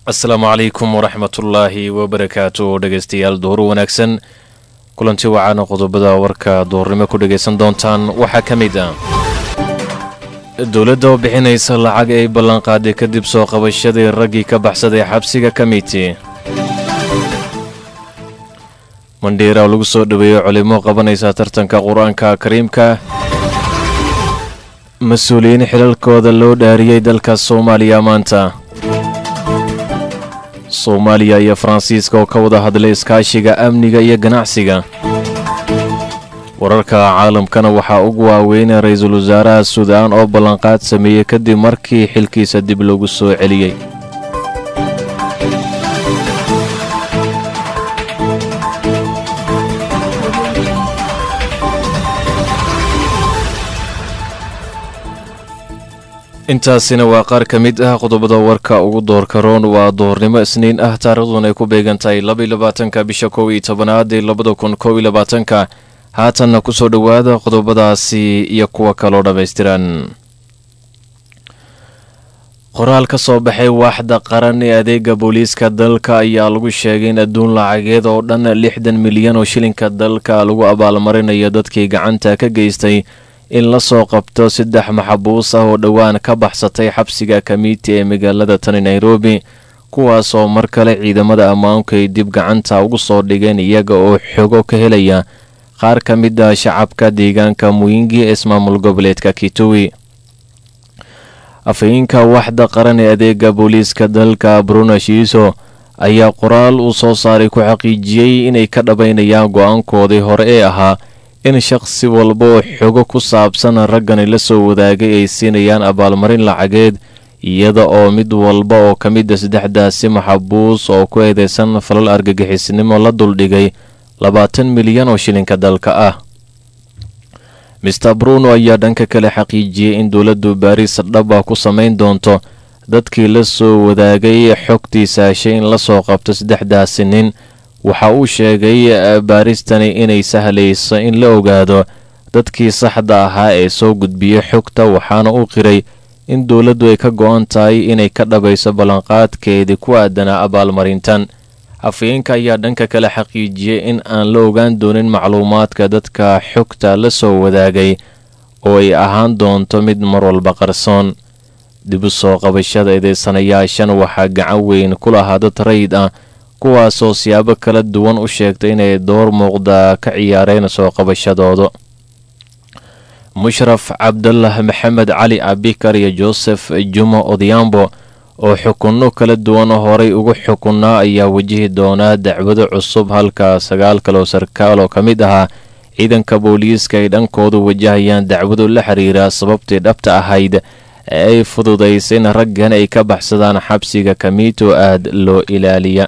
asalaamu calaykum waraxmatullaahi wabarakaatu dhegaystayaal duhur wanaagsan kulanti wacaana qodobada warka duhurnimo ku dhagaysan doontaan waxaa ka mid ah dowladda oo bixinaysa lacag ay ballanqaaday kadib soo qabashadii raggii ka baxsaday xabsiga kamiti mandhiira oo lagu soo dhoweeyey culimo qabanaysa tartanka qur-aanka kariimka mas-uuliyiin xilalkooda loo dhaariyey dalka soomaaliya maanta soomaaliya iyo faransiiska oo ka wada hadlay iskaashiga amniga iyo ganacsiga wararka caalamkana waxaa ugu waaweynay ra-iisul wasaaraha suudaan oo ballanqaad sameeyey kadib markii xilkiisa dib lagu soo celiyey intaasina waa qaar ka mid ah qodobada warka ugu doorka roon waa doornimo isniin ah taariikhdun ay ku beegan tahay labayolabaatanka bisha kow iyo tobanaad ee labada kun kow iyo labaatanka haatanna kusoo dhowaada qodobadaasi iyo kuwa kaloo dhammaystiran qoraal ka soo baxay waaxda qaran ee adeega booliiska dalka ayaa lagu sheegay in adduun lacageed oo dhan lixdan milyan oo shilinka dalka lagu abaalmarinayo dadkii gacanta ka geystay in la soo qabto saddex maxabuus ah oo dhowaan ka baxsatay xabsiga kamiiti ee magaalada tani nairobi kuwaasoo mar kale ciidamada ammaanku ay dib gacanta ugu soo dhigeen iyaga oo xogo ka helaya qaar ka mid ah shacabka deegaanka muyingi ee ismaamul goboleedka kituwi afhayeenka waxda qaran ee adeega booliiska dalka bruno shiiso ayaa qoraal uu soo saaray ku xaqiijiyey inay ka dhabaynayaan go-aankoodii hore ee ahaa in shaqsi walba oo xogo ku saabsan raggani la soo wadaagay ay siinayaan abaalmarin lacageed iyada oo mid walba oo ka mid a saddexdaasi maxabuus oo ku eedeysan falal argagixisnimo la duldhigay labaatan milyan oo shilinka dalka ah mister bruno ayaa dhanka kale xaqiijiyey in dowladdu baariis dhaba ku samayn doonto dadkii la soo wadaagay xogtiisa heshay in lasoo qabto saddexdaasi nin waxa uu sheegay baaristani inay sahlayso in la ogaado dadkii saxda ahaa ee soo gudbiyey xogta waxaana uu qiray in dowladdu ay ka go-an tahay inay ka dhabayso ballanqaadkeedii ku aadanaa abaalmarintan afhayeenka ayaa dhanka kale xaqiijiyey in aan la ogaan doonin macluumaadka dadka xogta la soo wadaagay oo ay ahaan doonto mid mar walba qarsoon dib u soo qabashada eedeysanayaashan waxaa gacan weyn ku lahaa dad rayid ah kuwaasoo siyaabo kala duwan u sheegtay inay door muuqda ka ciyaareen soo qabashadooda mushraf cabdullah maxamed cali abikar iyo joseph jumo odiyambo oo xukunno kala duwan horay ugu xukunnaa ayaa wajihi doonaa dacwado cusub halka sagaal kaloo sarkaal oo ka mid ahaa ciidanka booliiska ay dhankoodu wajahayaan dacwado la xiriira sababtii dhabta ahayd ee ay fududaysay in raggan ay ka baxsadaan xabsiga kamiito aad loo ilaaliya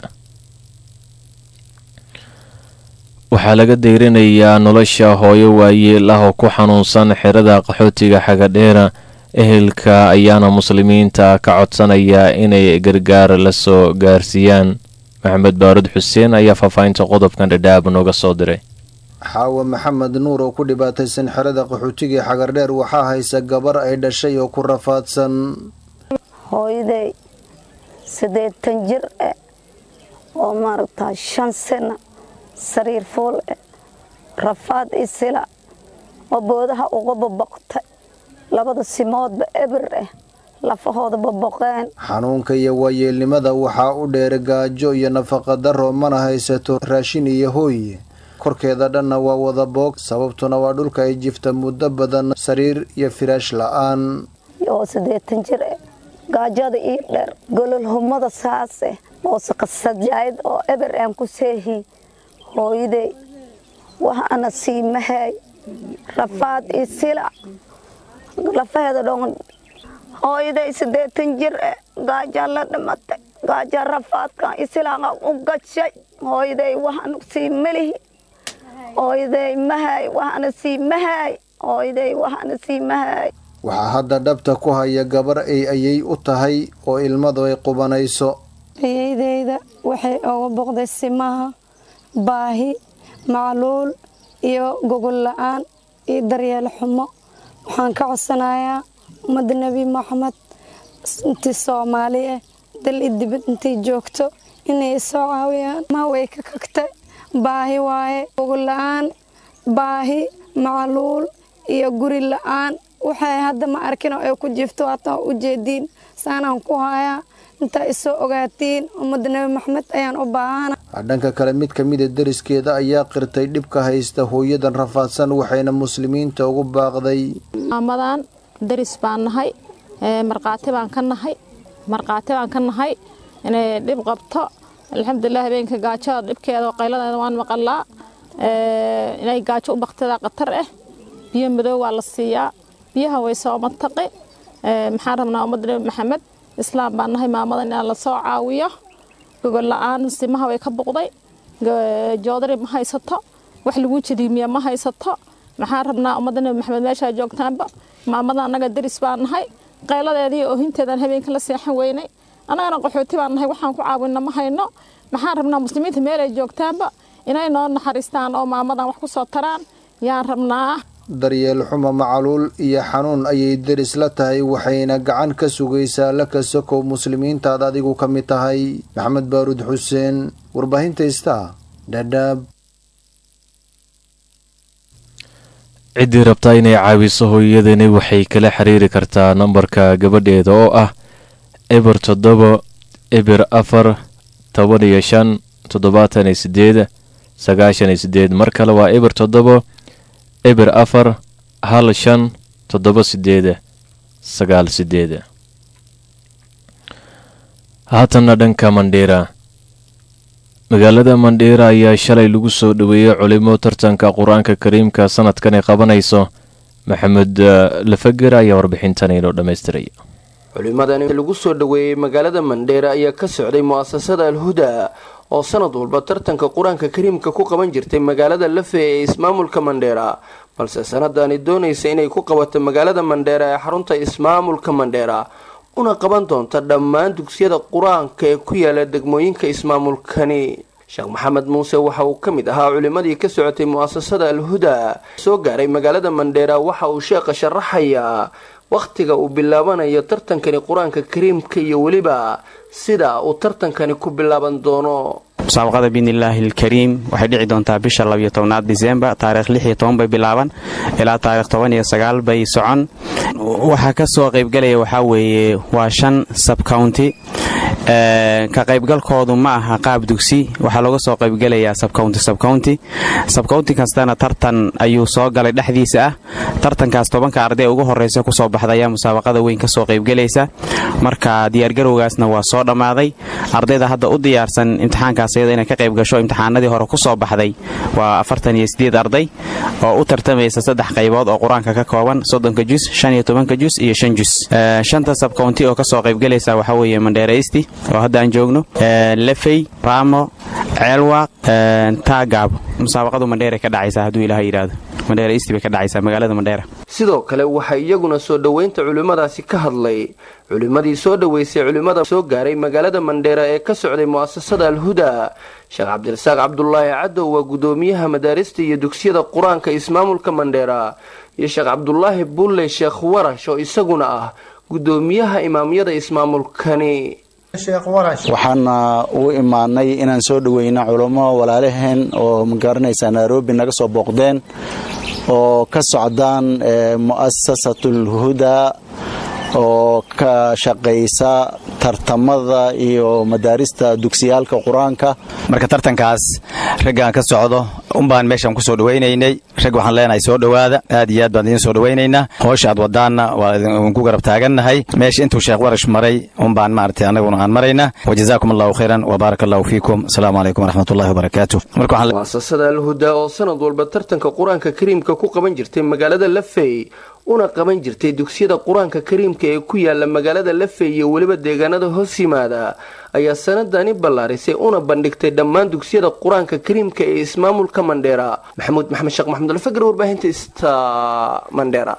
waxaa laga deyrinayaa nolosha hooyo waayeel ah oo ku xanuunsan xerada qaxootiga xagadheera ehelka ayaana muslimiinta ka codsanaya inay gargaar la soo gaarsiiyaan maxamed baarud xuseen ayaa faahfaahinta qodobkan dhadhaab nooga soo diray xaawa maxamed nuur oo ku dhibaataysan xerada qaxootiga xagardheer waxaa haysa gabar ay dhashay oo ku rafaadsan hooyaday siddeetan jir eh oo maaragtaa shan sana sariir fuul eh rafaad isila oo boodaha uga babaqtay labada simoodba eber ah lafahooda baboqeen xanuunka iyo waayeelnimada waxaa u dheer gaajo iyo nafaqa daro mana haysato raashin iyo hooy korkeeda dhanna waa wada boog sababtuna waa dhulka ay jifta muddo badan sariir iyo firaash la-aan oo siddeetan jir eh gaajada ii dheer gololhumada saase oo saqasajaayad oo eber aan ku seehi hooyaday waxaana siimahay rafaad iyo sila lafaheeda dhon hooyaday siddeetan jir eh gaajaa la dhimatay gaajaa rafaadkan isilaaqa u gashay hooyaday waxaanu sii melihi hooyaday mahay waxaana sii mahay hooyaday waxaana sii mahay waxaa hadda dhabta ku haya gabar ay ayay u tahay oo ilmadu ay qubanayso ayaydeyda waxay uga boqday simaha baahi macluul iyo gogol la-aan iyo daryeel xumo waxaan ka codsanayaa ummadda nebi moxamed inti soomaali ah dal i dibad intay joogto inay soo caawiyaan ma way ka kagtay baahi waaye ugu la-aan baahi macluul iyo guri la-aan waxay hadda ma arkin oo ay ku jiifto hataa u jeediin saanaan ku hayaa intaa isoo ogaatiin ummadda nebi maxamed ayaan u baahana dhanka kale mid ka mida deriskeeda ayaa qirtay dhibka haysta hooyadan rafaadsan waxayna muslimiinta ugu baaqday maamadan deris baan nahay markhaati baan ka nahay markhaati baan ka nahay inay dhib qabto alxamdulilah habeenka gaajada dhibkeeda oo qayladeeda waan maqalaa inay gaajo u baktidaa khatar ah biyo madow waa la siiyaa biyaha way soo mataqi maxaan rabnaa ummadda nebi maxamed islaam baan nahay maamadan inaan la soo caawiyo gogol la-aan simaha way ka buqday joodari ma haysato wax lagu jadiimiya ma haysato maxaan rabnaa ummadda nebi maxamed meeshaa joogtaanba maamada annaga deris baan nahay qayladeedii oohinteedaan habeenka la seexan weynay annagana qaxooti baan nahay waxaan ku caawinna ma hayno maxaan rabnaa muslimiinta meelay joogtaanba inay noo naxariistaan oo maamadan wax ku soo taraan yaan rabnaa daryeel xuma macaluul iyo xanuun ayay deris la tahay waxayna gacan ka sugaysaa la kasokow muslimiintaad adigu ka mid tahay maxamed baaruud xuseen warbaahinta istaa dhadhaab ciddii rabtaa inay caawiso hooyadani waxay kala xiriiri kartaa nambarka gabadheeda oo ah eber toddoba eber afar toban iyo shan toddobaatan iyo sideed sagaashan iyo sideed mar kale waa eber toddoba eber afar hal shan toddoba sideed sagaal sideed haatanna dhanka mandheera magaalada mandheera ayaa shalay lagu soo dhoweeyey culimo tartanka qur-aanka kariimka sanadkan ay qabanayso maxamed lafager ayaa warbixintan inoo dhammaystiraya culimadani lagu soo dhoweeyey magaalada mandheera ayaa ka socday mu'asasada alhuda oo sanad walba tartanka qur-aanka kariimka ku qaban jirtay magaalada lafe ee ismaamulka mandheera balse sanadani doonaysa inay ku qabato magaalada mandheera ee xarunta ismaamulka mandheera una qaban doonta dhammaan dugsiyada qur-aanka ee ku yaala degmooyinka ismaamulkani sheekh maxamed muuse waxa uu ka mid ahaa culimadii ka socotay mu'asasada alhuda soo gaaray magaalada mandheera waxa uu sheekha sharaxayaa wakhtiga uu bilaabanayo tartankani qur-aanka kariimka iyo weliba sida uu tartankani ku bilaaban doono musaabaqada biidnillaahi alkariim waxay dhici doontaa bisha labiyo tobnaad disembar taarikh lix iyo toban bay bilaaban ilaa taarikh toban iyo sagaal bay socon waxaa ka soo qaybgalaya waxaa weeye waa shan sabcounty ka qaybgalkoodu ma aha qaab dugsi waxaa looga soo qaybgalayaa sabcounty sabcounty sabcounty kastana tartan ayuu soo galay dhexdiisa ah tartankaas tobanka arday ugu horeysa kusoo baxda ayaa musaabaqada weyn kasoo qaybgalaysa marka diyaargarowgaasna waa soo dhammaaday ardayda hadda u diyaarsan imtixaankaas iyada inay ka qayb gasho imtixaanadii hore kusoo baxday waa afartan iyo sideed arday oo u tartamaysa saddex qaybood oo qur-aanka ka kooban soddonka jus shan iyo tobanka jus iyo shan jus shanta sabcounty oo kasoo qaybgalaysa waxaa weeye mandheeraysti oo hadda aan joogno lefey raamo ceelwaaq taagaabo musaabaqadu mandheera ka dhacaysa hadduu ilaah yidhaahdo mandheera isti bay ka dhacaysaa magaalada mandheera sidoo kale waxaa iyaguna soo dhoweynta culimmadaasi ka hadlay culimmadii soo dhoweysay culimmada soo gaaray magaalada mandheera ee ka socday mu'asasada alhuda sheekh cabdirasaaq cabdulaahi cadow waa guddoomiyaha madaarista iyo dugsiyada qur-aanka ismaamulka mandheera iyo sheekh cabdulaahi bulle sheekh warash oo isaguna ah guddoomiyaha imaamyada ismaamulkani waxaana u imaanay inaan soo dhoweyno culummo walaalaheen oo magaranaysaa nairobi naga soo booqdeen oo ka socdaan mu'asasatul huda oo ka shaqaysa tartamada iyo madaarista dugsiyaalka qur-aanka marka tartankaas raggaan ka socdo unbaan meeshaan kusoo dhawaynaynay rag waxaan leenahay soo dhowaada aad iyo aad baan idiin soo dhawaynaynaa hoosha aad wadaanna waa idinku garab taagannahay meesha intuu sheekh warash maray unbaan maaragtay annaguna aan maraynaa wajazaakum allahu khayran wbaaraka allahu fiikum asalaamu calaykum waraxmatullahi wabarakaatu mu'asasada alhuda oo sanad walba tartanka qur-aanka kariimka ku qaban jirtay magaalada lafey una qaban jirtay dugsiyada qur-aanka kariimka ee ku yaala magaalada lafey iyo weliba deegaanada hoos yimaada ayaa sanadani ballaarisay una bandhigtay dhammaan dugsiyada qur-aanka kariimka ee ismaamulka mandheera maxamuud maxamed sheekh maxamud alfagar warbaahinta ista mandheera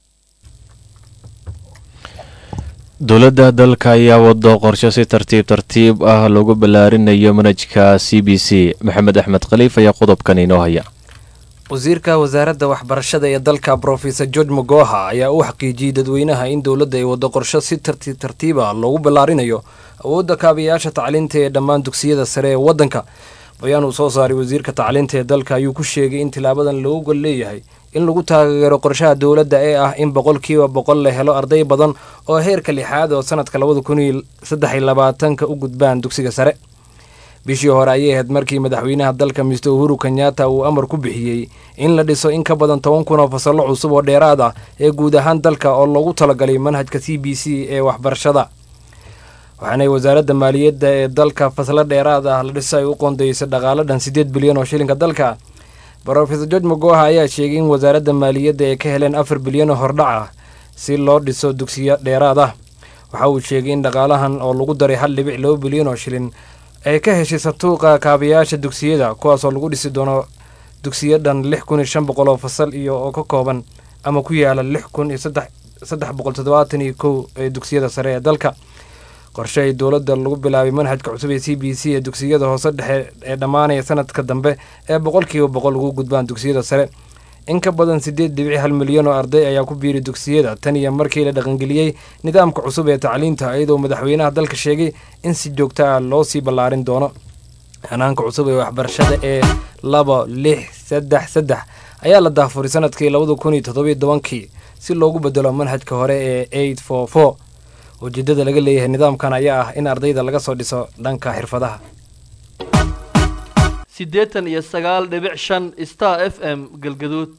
dowladda dalka ayaa wado qorshe si tartiib tartiib ah loogu ballaarinayo manhajka c b c maxamed axmed khaliif ayaa qodobkan inoo haya wasiirka wasaaradda waxbarashada ee dalka brofesor george mogoha ayaa u xaqiijiyey dadweynaha in dowladda ay waddo qorsho si tartiib tartiiba loogu ballaarinayo awoodda kaabayaasha tacliinta ee dhammaan dugsiyada sare ee waddanka bayaan uu soo saaray wasiirka tacliinta ee dalka ayuu ku sheegay in tilaabadan loogu gol leeyahay in lagu taageero qorshaha dowladda ee ah in boqolkiiba boqol la helo arday badan oo heerka lixaad oo sanadka labada kun iyo saddex iyo labaatanka u gudbaan dugsiga sare bishii hore ayay ahayd markii madaxweynaha dalka mister uhuru kenyatta uu amar ku bixiyey in la dhiso in ka badan toban kun oo fasallo cusub oo dheeraad ah ee guud ahaan dalka oo loogu talagalay manhajka c b c ee waxbarashada waxaanay wasaaradda maaliyadda ee dalka faslo dheeraad ah la dhiso ay u qoondeysay dhaqaalo dhan siddeed bilyan oo shilinka dalka brofesor george mogoha ayaa sheegay in wasaaradda maaliyadda ay ka heleen afar bilyan oo hordhac ah si loo dhiso dugsiyo dheeraad ah waxa uu sheegay in dhaqaalahan oo lagu daray hal dhibic laba bilyan oo shilin ay ka heshay santuuqa kaabayaasha dugsiyada kuwaasoo lagu dhisi doono dugsiyo dhan lix kun iyo shan boqol oo fasal iyo oo ka kooban ama ku yaala lix kun iyo saddex boqol toddobaatan iyo kow ee dugsiyada sare ee dalka qorshe ay dowladda lagu bilaabay manhajka cusub ee c b c ee dugsiyada hoose dhexe ee dhammaanaya sanadka dambe ee boqolkiiba boqol ugu gudbaan dugsiyada sare in ka badan siddeed dhibici hal milyan oo arday ayaa ku biiray dugsiyada tan iyo markii la dhaqangeliyey nidaamka cusub ee tacliinta iyadoo madaxweynaha dalka sheegay in si joogto ah loo sii ballaarin doono hanaanka cusub ee waxbarashada ee laba lix saddex saddex ayaa la daafuray sanadkii labada kun iyo toddobiyo tobankii si loogu bedelo manhajka hore ee eight four four ujeeddada laga leeyahay nidaamkan ayaa ah in ardayda laga soo dhiso dhanka xirfadaha siddeetan iyo sagaal dhibic shan star f m galgaduud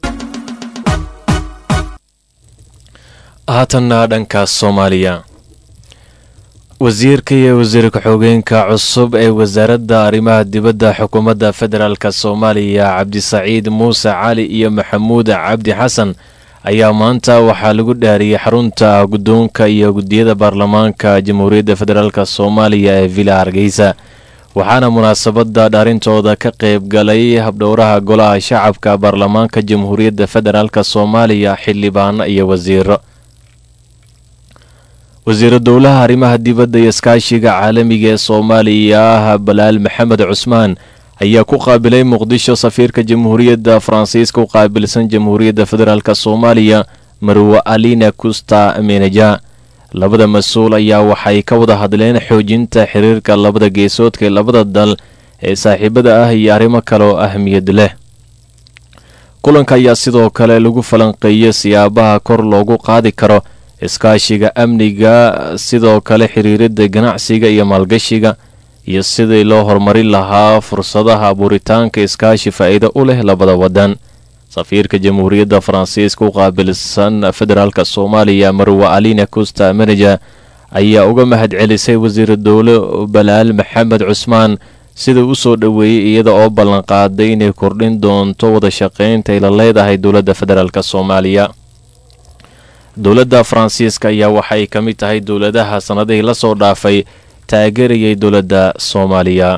haatanna dhanka soomaaliya wasiirka iyo wasiirka xogeenka cusub ee wasaaradda arrimaha dibadda xukuumadda federaalk soomaaliya cabdisaciid muuse cali iyo maxamuud cabdi xasan ayaa maanta waxaa lagu dhaariyey xarunta guddoonka iyo guddiyada baarlamaanka jamhuuriyadda federaalk soomaaliya ee villa hargeysa waxaana munaasabadda dhaarintooda ka qayb galay habdhowraha golaha shacabka baarlamaanka jamhuuriyadda federaalk soomaaliya xildhibaano iyo wasiiro wasiiro dowlaha arrimaha dibadda iyo iskaashiga caalamiga ee soomaaliya ah balaal maxamed cusmaan ayaa ku qaabilay muqdisho safiirka jamhuuriyadda faransiiska u qaabilsan jamhuuriyadda federaalk soomaaliya marwe alina kusta meneja labada mas-uul ayaa waxay ka wada hadleen xoojinta xiriirka labada geesoodka ee labada dal ee saaxiibada ah iyo arrimo kale oo ahmiyad leh kulanka ayaa sidoo kale lagu falanqeeyey siyaabaha kor loogu qaadi karo iskaashiga amniga sidoo kale xiriirida ganacsiga iyo maalgashiga iyo sidii loo horumarin lahaa fursadaha abuuritaanka iskaashi faa'iido u leh labada waddan safiirka jamhuuriyadda faransiiska u qaabilsan federaalk soomaaliya marwe alina costa meneja ayaa uga mahad celisay wasiir dowle balaal maxamed cusmaan sida u soo dhoweeyey iyada oo ballanqaaday inay kordhin doonto wada shaqaynta ay la leedahay dowladda federaalk soomaaliya dowladda faransiiska ayaa waxay ka mid tahay dowladaha sannadihii la soo dhaafay taageerayay dowladda soomaaliya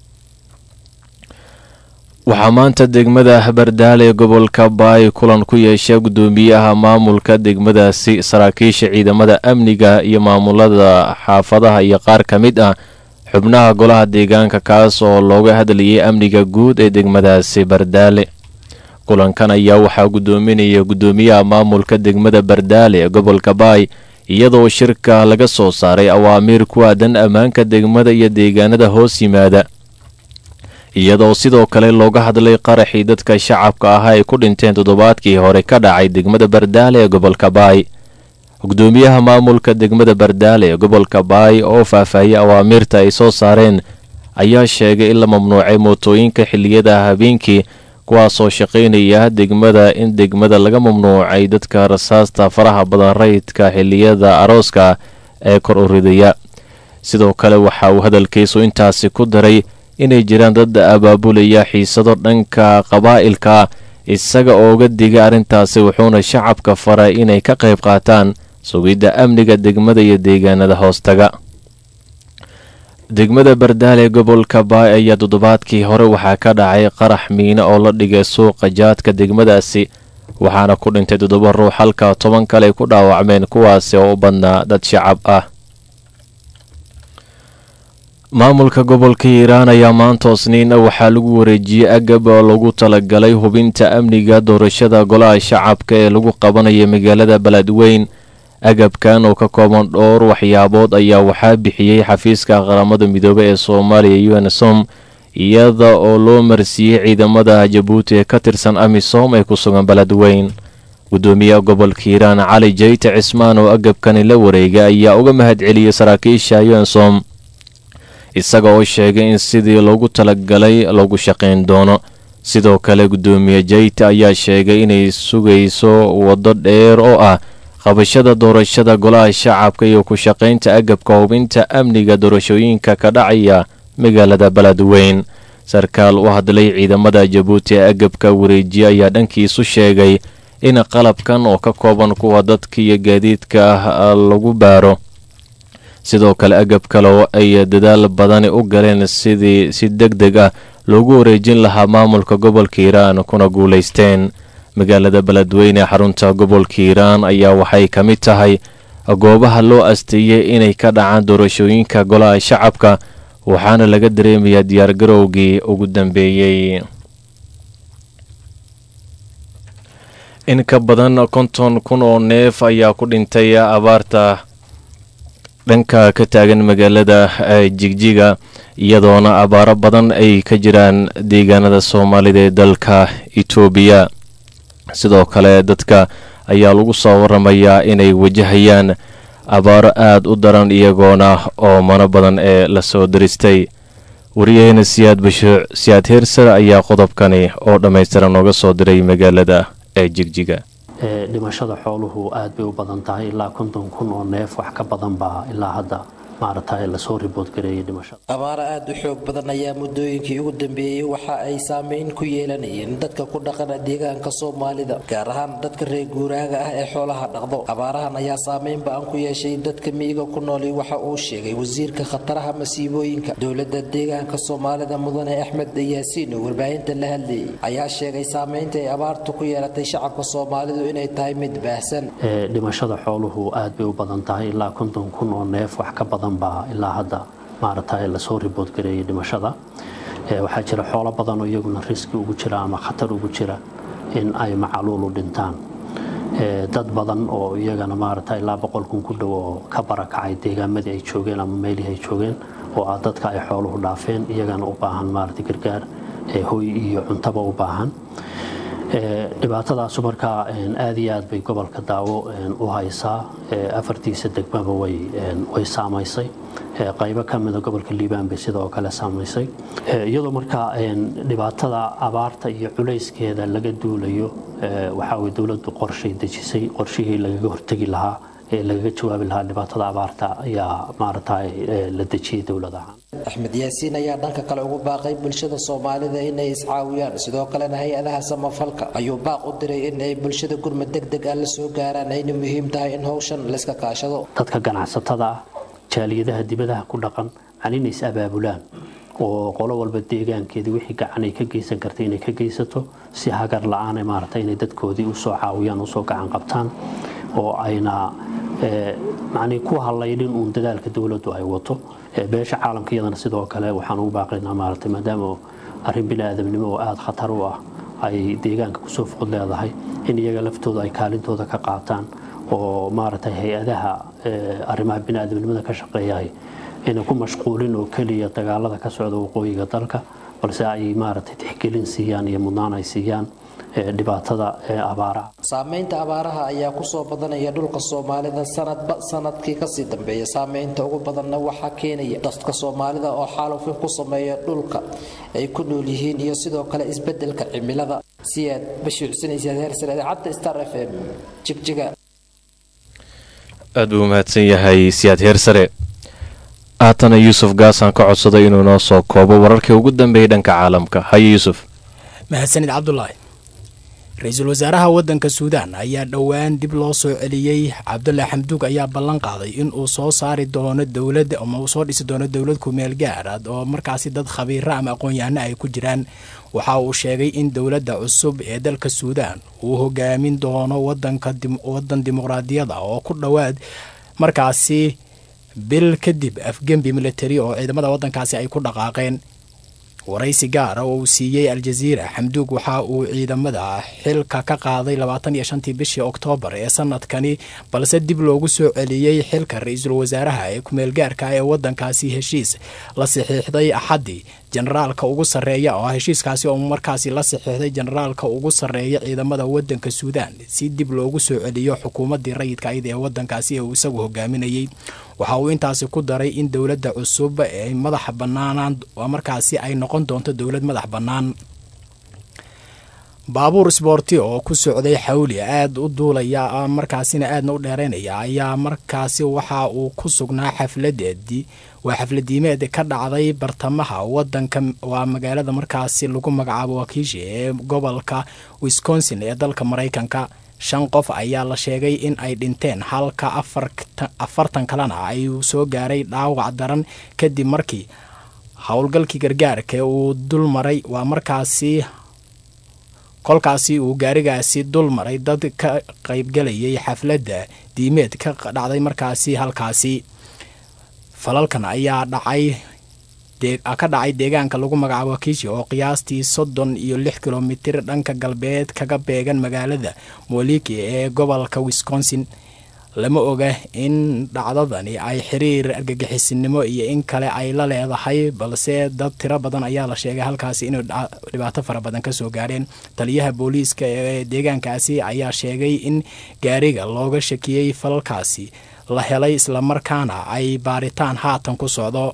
waxaa maanta degmada habardaale gobolka baay kulan ku yeesha guddoomiyaha maamulka degmadaasi saraakiisha ciidamada amniga iyo maamulada xaafadaha iyo qaar ka mid ah xubnaha golaha deegaanka kaas oo looga hadlayay amniga guud ee degmadaasi bardaale kulankan ayaa waxaa guddoominaya guddoomiyaha maamulka degmada bardaale ee gobolka baay iyadoo shirka laga soo saaray awaamiir ku aadan ammaanka degmada iyo deegaanada hoos yimaada iyadoo sidoo kale looga hadlay qaraxii dadka shacabka ah ay ku dhinteen toddobaadkii hore ka dhacay degmada bardaale ee gobolka baay gudoomiyaha maamulka degmada bardaale ee gobolka baay oo faahfaahiyey awaamiirta ay soo saareen ayaa sheegay in la mamnuucay mootooyinka xilliyada habeenkii kuwaasoo shaqaynaya degmada in degmada laga mamnuucay dadka rasaasta faraha badan rayidka xilliyada arooska ee kor u ridaya sidoo kale waxa uu hadalkiisu intaasi ku daray inay jiraan dad abaabulaya xiisado dhanka qabaa'ilka isaga ooga diga arrintaasi wuxuuna shacabka faray inay ka qayb qaataan sugidda amniga degmada iyo deegaanada hoostaga degmada bardaale gobolka baay ayaa toddobaadkii hore waxaa ka dhacay qarax miino oo la dhigay suuqa jaadka degmadaasi waxaana ku dhintay toddoba ruux halka toban kale ay ku dhaawacmeen kuwaasi oo u badnaa dad shacab ah maamulka gobolka hiiraan ayaa maanta osniina waxaa lagu wareejiyey agab oo lagu talagalay hubinta amniga doorashada golaha shacabka ee lagu qabanaya magaalada beledweyn agabkan oo ka kooban dhowr waxyaabood ayaa waxaa bixiyey xafiiska qaramada midoobe ee soomaaliya unsom iyada oo loo marsiiyey ciidamada jabuuti ee ka tirsan amisom ee ku sugan beledweyn gudoomiyaha gobolka hiiraan cali jayte cismaan oo agabkani la wareegay ayaa uga mahadceliyey saraakiisha unsom isaga oo sheegay in sidii loogu talagalay lagu shaqayn doono sidoo kale gudoomiye jayte ayaa sheegay inay sugayso waddo dheer oo ah qabashada doorashada golaha shacabka iyo ku shaqaynta agabka hubinta amniga doorashooyinka ka dhacaya magaalada beledweyn sarkaal u hadlay ciidamada jabuuti ee agabka wareejiye ayaa dhankiisu sheegay in qalabkan oo ka kooban kuwa dadka iyo gaadiidka ah lagu baaro sidoo kale agab kale oo ay dadaal badani u galeen sidii si deg deg ah loogu wareejin lahaa maamulka gobolka hiiraan kuna guulaysteen magaalada beledweyne ee xarunta gobolka hiiraan ayaa waxay ka mid tahay goobaha loo asteeyey inay ka dhacaan doorashooyinka golaha shacabka waxaana laga dareemayaa diyaargarowgii ugu dambeeyey in ka badan konton kun oo neef ayaa ku dhintay abaarta dhanka ka taagan magaalada jigjiga iyadoona abaaro badan ay ka jiraan deegaanada soomaalida ee dalka itoobiya sidoo kale dadka ayaa lagu soo waramayaa inay wajahayaan abaaro aad u daran iyagoona oo mano badan ee lasoo diristay wariyaheena siyaad bashuuc siyaad heersar ayaa qodobkani oo dhammaystiran nooga soo diray magaalada ee jigjiga dhimashada xooluhu aad bay u badan tahay ilaa konton kun oo neef wax ka badan baa ilaa hadda maaragtay lasoo ribood gareeyay dhimashada abaaro aad u xoog badan ayaa muddooyinkii ugu dambeeyey waxa ay saameyn ku yeelanayeen dadka ku dhaqana deegaanka soomaalida gaar ahaan dadka reer guuraaga ah ee xoolaha dhaqdo abaarahan ayaa saameyn ba-an ku yeeshay dadka miyiga ku nooli waxa uu sheegay wasiirka khataraha masiibooyinka dowladda deegaanka soomaalida mudane axmed yaasiin oo warbaahinta la hadlayay ayaa sheegay saameynta ay abaartu ku yeelatay shacabka soomaalidu inay tahay mid baahsan dhimashada xooluhu aad bay u badan tahay ilaa konton kun oo neef wax ka badan baa ilaa hadda maaragtay lasoo ribood gareeyay dhimashada waxaa jira xoolo badan oo iyaguna riski ugu jira ama khatar ugu jira in ay macaluul u dhintaan dad badan oo iyagana maaragta ilaa boqol kun ku dhow oo ka barakacay deegaamadii ay joogeen ama meelihii ay joogeen oo ah dadka ay xooluhu dhaafeen iyagana u baahan maaragta gargaar hoy iyo cuntaba u baahan dhibaatadaasu markaa aad iyo aad bay gobolka daawo u haysaa afartiisa degmaba way saamaysay qaybo ka mida gobolka liibaan bay sidoo kale saamaysay iyadoo markaa dhibaatada abaarta iyo culayskeeda laga duulayo waxaa way dowladdu qorshay dejisay qorshihii lagaga hortegi lahaa ee lagaga jawaabi lahaa dhibaatada abaarta ayaa maaragtay la dejiyay dowlad ahaan axmed yaasiin ayaa dhanka kale ugu baaqay bulshada soomaalida inay iscaawiyaan sidoo kalena hay-adaha samafalka ayuu baaq u diray in ay bulshada gurmad deg deg ah la soo gaaraan ayna muhiim tahay in howshan layska kaashado dadka ganacsatada ah jaaliyadaha dibadaha ku dhaqan aan inay is abaabulaan oo qolo walba deegaankeedii wixii gacan ay ka geysan kartay inay ka geysato si hagar la-aan maaragtay inay dadkoodii usoo caawiyaan usoo gacan qabtaan oo ayna macnii ku hallaydhin uun dadaalka dowladdu ay wato beesha caalamka iyadana sidoo kale waxaan ugu baaqaynaa maaragtay maadaama arrin bini-aadamnimo oo aada khatar u ah ay deegaanka kusoo foqod leedahay in iyaga laftooda ay kaalintooda ka qaataan oo maaragtay hay-adaha arrimaha bini-aadamnimada ka shaqeeyahay inay ku mashquulin oo keliya dagaalada ka socda waqooyiga dalka balse ay maaragtay tixgelin siiyaan iyo mudnaan ay siiyaan dhibaatada abaaraha saameynta abaaraha ayaa kusoo badanaya dhulka soomaalida sanadba sanadkii kasii dambeeya saameynta ugu badanna waxaa keenaya dadka soomaalida oo xaalufin ku sameeya dhulka ay ku nool yihiin iyo sidoo kale isbedelka cimilada siyaad bashiicsanaysa heersare idaacadda star f m jigjiga aad buu mahadsan yahay siyaad heersare haatana yuusuf gaasaan ka codsaday inuu noo soo koobo wararkii ugu dambeeyay dhanka caalamka haye yuusuf mahadsanid cabdulaahi ra-iisul wasaaraha waddanka suudaan ayaa dhowaan dib loo soo celiyey cabdulla xamduug ayaa ballan qaaday in uu soo saari doono dowlad ama uu soo dhisi doono dowlad kumeel gaarad oo markaasi dad khabiira ama aqoon-yahano ay ku jiraan waxa uu sheegay in dowladda cusub ee dalka suudaan uu hogaamin doono wadan dimuqraadiyada oo ku dhowaad markaasi bil kadib afgembi militari oo ciidamada waddankaasi ay ku dhaqaaqeen waraysi gaara oo uu siiyey aljaziira xamduug waxa uu ciidamada xilka ka qaaday labaatan iyo shantii bishii oktoobar ee sanadkani balse dib loogu soo celiyey xilka ra-iisul wasaaraha ee kumeelgaarka ee waddankaasi heshiis la saxiixday axaddii generaalka ugu sarreeya oo heshiiskaasi oo markaasi la saxiixday generaalka ugu sarreeya ciidamada waddanka suudaan si dib loogu soo celiyo xukuumaddii rayidka ayd ee waddankaasi ee uu isagu hogaaminayey waxa uu intaasi ku daray in dowladda cusub ee madaxa bannaanaan markaasi ay noqon doonto dowlad madax bannaan baabuur sboorti oo ku socday xawli aada u duulaya markaasina aadna u dheereynaya ayaa markaasi waxa uu ku sugnaa xafladeedii waa xafladiimeed ka dhacday bartamaha wadanka waa magaalada markaasi lagu magacaabo wakiishi ee gobolka wisconsin ee dalka maraykanka shan qof ayaa la sheegay in ay dhinteen halka afartan kalena ay soo gaaray dhaawac daran kadib markii howlgalkii gargaarka uu dul maray waa markaasi kolkaasi uu gaarigaasi dul maray dad ka qaybgalayay xafladda diimeed ka dhacday markaasi halkaasi falalkan ayaa dhacay ka dhacay deegaanka lagu magacaabo kishi oo qiyaastii soddon iyo lix kilomitir dhanka galbeed kaga beegan magaalada moliki ee gobolka wisconsin lama oga in dhacdadani ay xiriir argagixisinimo iyo in kale ay la leedahay balse dad tiro badan ayaa la sheegay halkaasi inay dhibaato fara badan kasoo gaareen taliyaha booliiska ee deegaankaasi ayaa sheegay in gaariga looga shakiyey falalkaasi la helay islamarkaana ay baaritaan haatan ku socdo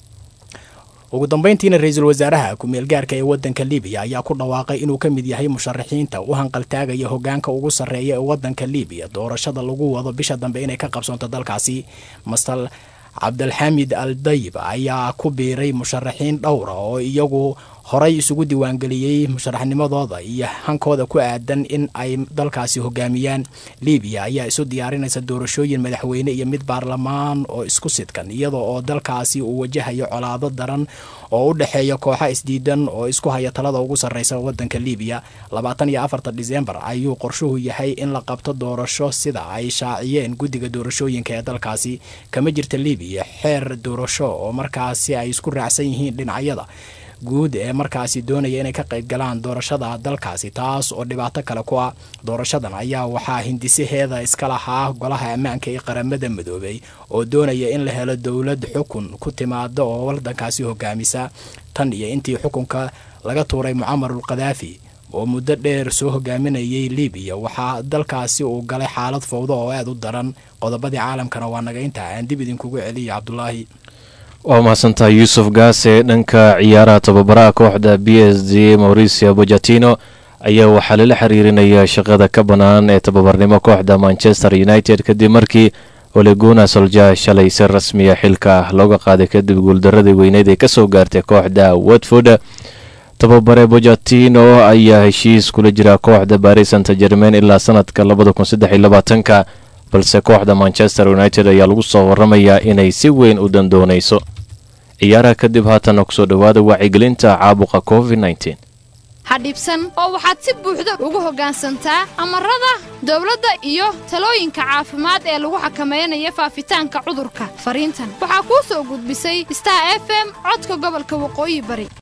ugu dambeyntiina ra-iisul wasaaraha ku-meelgaarka ee wadanka libiya ayaa ku dhawaaqay inuu ka mid yahay musharaxiinta u hanqaltaagaya hogaanka ugu sarreeya ee wadanka libiya doorashada lagu wado bisha dambe inay ka qabsoonto dalkaasi mastal cabdalxamid al dayib ayaa ku biiray musharaxiin dhowra oo iyagu horay isugu diiwaangeliyey musharaxnimadooda iyo hankooda ku aadan in ay dalkaasi hogaamiyaan libiya ayaa isu diyaarinaysa doorashooyin madaxweyne iyo mid baarlamaan oo isku sidkan iyadoo oo dalkaasi uu wajahayo colaado daran oo u dhexeeya kooxa isdiidan oo isku haya talada ugu sarreysa wadanka libiya labaatan iyo afarta disembar ayuu qorshuhu yahay in la qabto doorasho sida ay shaaciyeen guddiga doorashooyinka ee dalkaasi kama jirta libiya xeer doorasho oo markaasi ay isku raacsan yihiin dhinacyada guud ee markaasi doonaya inay ka qayb galaan doorashada dalkaasi taas oo dhibaato kale ku ah doorashadan ayaa waxaa hindisaheeda iska lahaa golaha ammaanka ee qaramada midoobay oo doonaya in la helo dowlad xukun ku timaada oo wadankaasi hogaamisa tan iyo intii xukunka laga tuuray mucamarul kadaafi oo muddo dheer soo hogaaminayay libiya waxaa dalkaasi uu galay xaalad fowdo oo aada u daran qodobadii caalamkana waa naga intaa aan dib idinkugu celiya cabdulaahi waa mahadsantahay yuusuf gaase dhanka ciyaaraha tababaraha kooxda b s d mauricio bojatino ayaa waxaa lala xiriirinaya shaqada ka bannaan ee tababarnimo kooxda manchester united kadib markii oleguna solja shalay si rasmiya xilka looga qaaday kadib guuldaradii weyneyd ee kasoo gaartay kooxda watford tababare bojatino ayaa heshiis kula jira kooxda baris santa germain ilaa sanadka labadakunsaddexiyolabaatanka balse kooxda manchester united ayaa lagu soo waramayaa inay si weyn u dandoonayso ciyaaraha kadib haatanna kusoo dhowaada wacyigelinta caabuqa covid nteen ha dhibsan oo waxaad si buuxda ugu hoggaansantaa amarada dawladda iyo talooyinka caafimaad ee lagu xakamaynayo faafitaanka cudurka fariintan waxaa kuu soo gudbisay star f m codka gobolka waqooyi bari